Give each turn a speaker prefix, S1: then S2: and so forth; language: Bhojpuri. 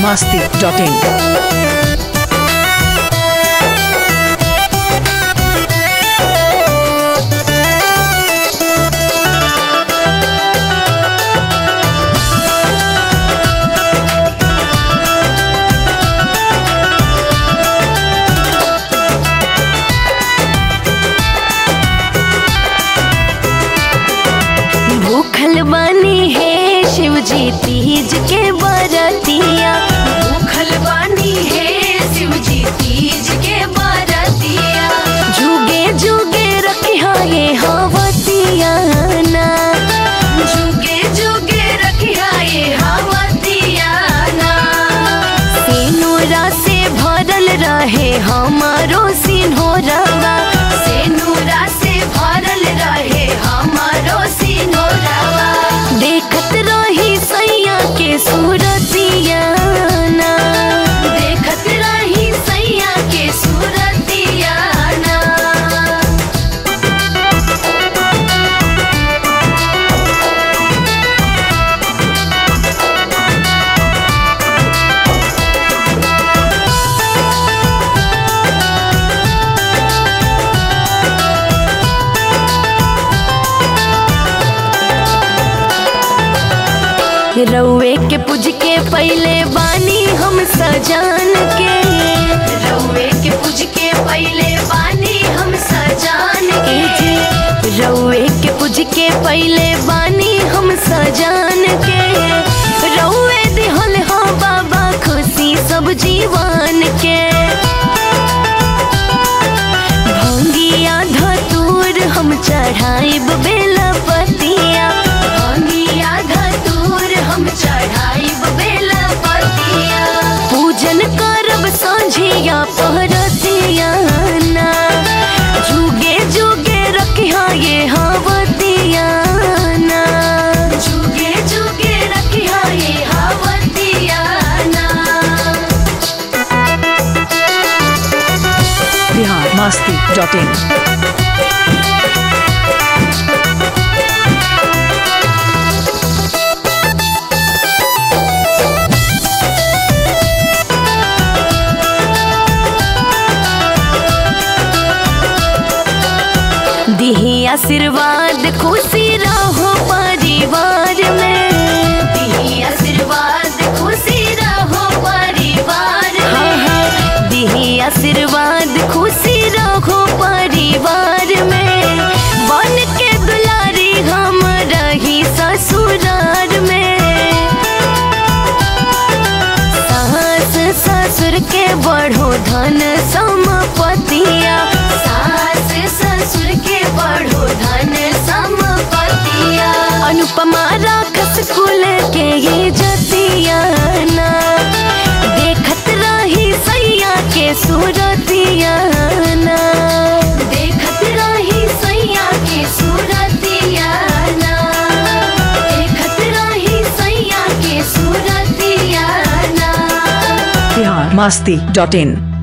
S1: masti.in.
S2: भूखल बानी है शिव जी तीज के बरतिया भूखल बानी है शिव जी तीज के बरतिया जुगे जुगे रखिया ये हवतिया ना जुगे जुगे रखिया ये हवतिया ना सेनुरा से भरल रहे हमारो सिन्होरवा सेनुरा से भरल रहे हमारो सिन्होरवा देखत रही सैया के सूरतिया ना देखत रही सैया के सूरतिया ना रउए के पूज के पहले बानी हम सजान के रउए के पूज के पहले बानी हम सजान के रउए के पूज के पहले बानी हम सजान के रउए दिहल हो बाबा खुशी सब जीवन के भंगिया धतूर हम चढ़ाइब बेलपतिया भंगिया धतूर हम चढ़ाइब बेलपतिया पूजन करब संझिया पहरतिया ना जुगे जुगे रखिया ये हवतिया ना जुगे जुगे रखिया ये हवतिया ना
S1: Bihar masti.in.
S2: दिही आशीर्वाद खुशी रहो परिवार में दिही आशीर्वाद खुशी रहो परिवार में दिही आशीर्वाद खुशी रहो परिवार में बन के दुलारी हम रही ससुरार में सास ससुर के बढ़ो धन संपतिया सास ससुर के बढ़ो धन संपतिया अनुपमा राखस कुल के ये जतिया ना देखत रही सैया के सूरतिया ना देखत रही सैया के सूरतिया ना देखत रही सैया के सूरतिया ना
S1: Bihar masti.in.